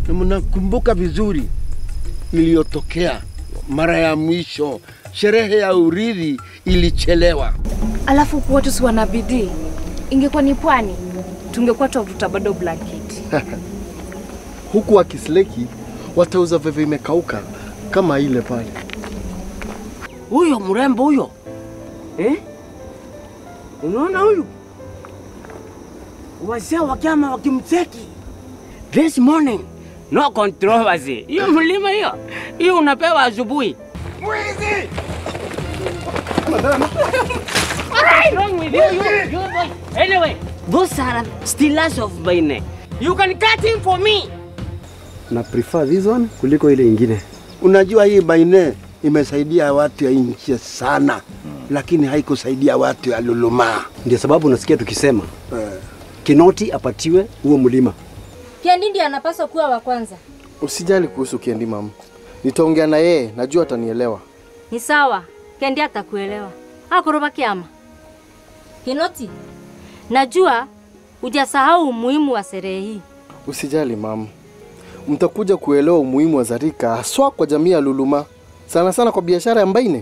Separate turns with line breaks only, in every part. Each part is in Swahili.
na mnakumbuka vizuri iliyotokea mara ya mwisho, sherehe ya urithi ilichelewa.
Alafu watu si wana bidii. Ingekuwa ni pwani, tungekuwa twavuta bado blanketi.
Huku wakisleki watauza veve imekauka kama ile pale.
Huyo mrembo huyo eh? Unaona huyu wazee wakiama wakimcheki this morning, no controversy. Hiyo mlima hiyo hiyo unapewa asubuhi. What's wrong with you? You, you boy. Anyway, those are stealers of my neck. You can cut him for me.
Na prefer this one kuliko ile ingine.
Unajua hii baine imesaidia watu ya nchi sana, lakini haikusaidia watu ya Lulumaa.
Ndio sababu unasikia tukisema
Eh,
Kinoti apatiwe huo mlima.
Kiandi ndiye anapaswa kuwa wa kwanza.
Usijali kuhusu Kendi mama, nitaongea na yeye, najua atanielewa.
Ni sawa, Kendi atakuelewa. Akoroba kiama. Kinoti, najua hujasahau umuhimu wa sherehe hii.
Usijali mama, mtakuja kuelewa umuhimu wa Zarika haswa kwa jamii ya Luluma, sana sana kwa biashara ya Mbaine.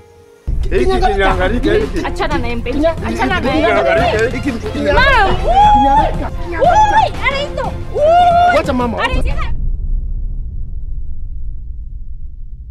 Achana na embe. Achana na embe.
Mama! Ui! Anaito! Ui!
Wacha mama.
Anaita!